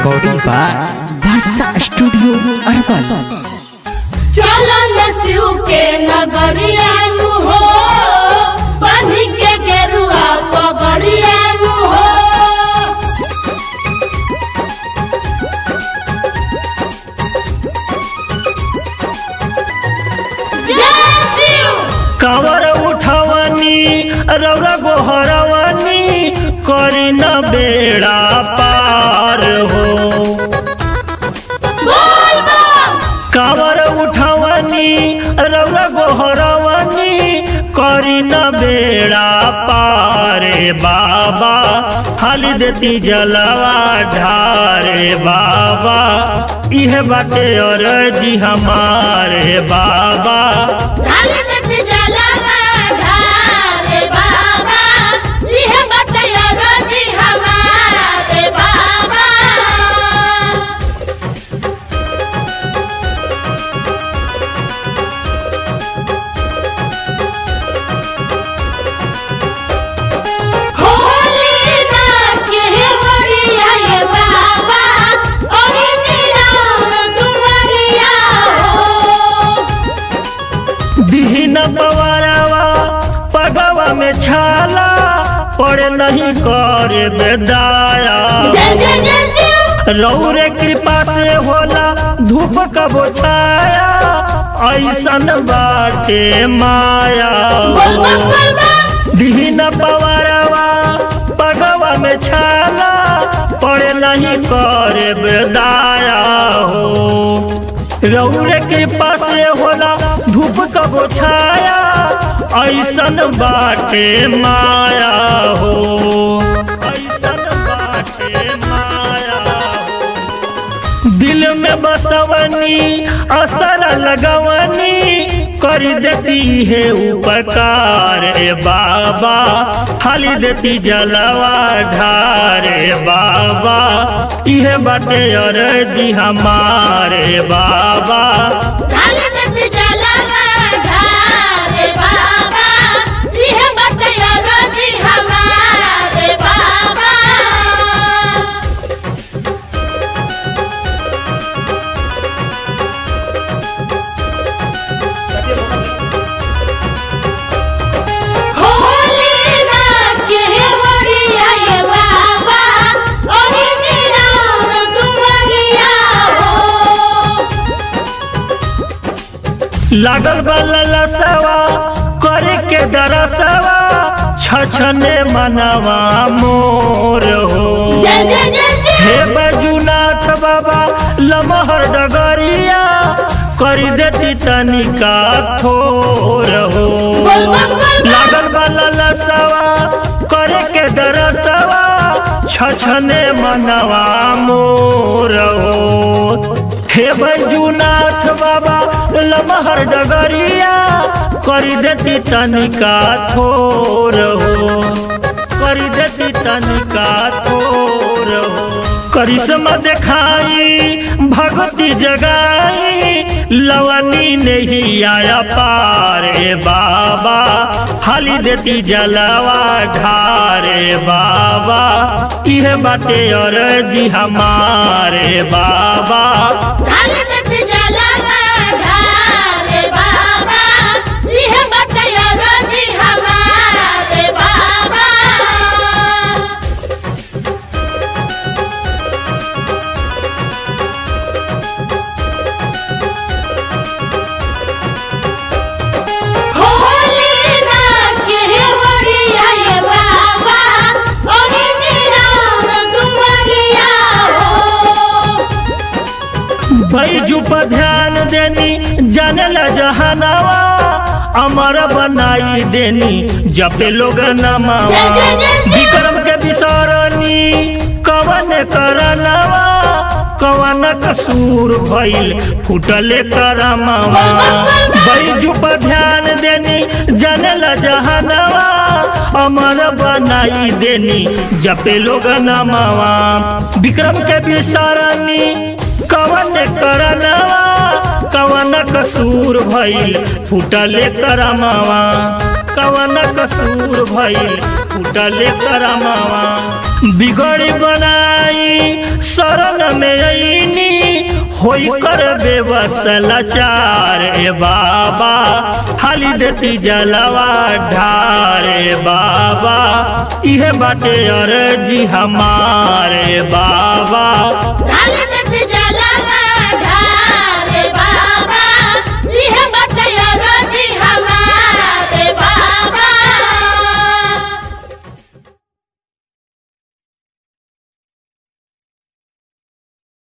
recording by Bhasa Studio Arwal. चलन शिव के नगरिया नु हो बनी के गेरुआ पगड़िया नु हो जय शिव कावर उठवनी रौरा गोहरवनी करी न बेड़ा पार हो बोल बम कावर उठवनी रौरा गोहरवनी करी न बेड़ा पारे बाबा हाली देती जलवा ढारे बाबा इह बाटे और जी हमारे बाबा ढाल देत जलवा ढारे बाबा लिह बटया रोजी हमारे बाबा होली ना के होरिया ये बाबा ओही निरार दुवरिया हो दीन पवरवा पगवा में छाला पड़े नहीं करे बेदाया जय जय जय शिव रौरे कृपा से होला धूप कबो छाया ऐसन बाटे माया बोल बम बोल बम दीन पवरवा पगवा में छाला पड़े नहीं करे बेदाया हो रौरे कृपा से होला धूप कबो छाया ऐसन बाटे माया हो ऐसन बाटे माया हो दिल में बसवनी असर लगवनी कर देती है उपकार ए बाबा खाली देती जलवा ढारे बाबा इहे बाटे और जी हमारे बाबा ढाल देत जलवा ढारे बाबा लिह बटया रोजी हमारे बाबा होली ना के होरिया ये बाबा ओही निरार दुवरिया हो लागल बल्ला सवा करे के दरसवा छछने मनवा मोर हो जय जय जय हे शिव बजुनाथ बाबा लमहर डगरिया करी देती तनिका थोर हो बोल बम बोल बम। लागल वाला लसवा करे के दरसवा छछने मनवा मोर हो हे बजुनाथ बाबा लमहर डगरिया करी देती तनिका थोर हो करी देती तनिका थोर हो करिश्मा दिखाई भगवती जगाई लवनी नहीं आया पारे बाबा हाली देती जलवा ढारे बाबा इह बाटे और जी हमारे बाबा ढाल देत जलवा ढारे बाबा लिह बटया रोजी हमारे बाबा होली ना के होरिया ये बाबा ओही निरार दुवरिया हो बैजू पर ध्यान देनी जानल जहानावा अमर बनाई देनी जपे लोग नमावा जय जय जय शिव। विक्रम के विसरनी कवन करनवा कवन कसूर भइल फुटले करमवा बैजू पर ध्यान देनी जानल जहानावा अमर बनाई देनी जपे लोग नमावा विक्रम के विसरनी कवन करनवा कवन कसूर भइल फुटले करमवा कवन कसूर भइल फुटले करमवा बिगड़ बनाई शरण में अईनी होई कर बेवसलाचार ए बाबा हाली देती जलवा ढारे बाबा इहे बाटे अर्जी हमारे बाबा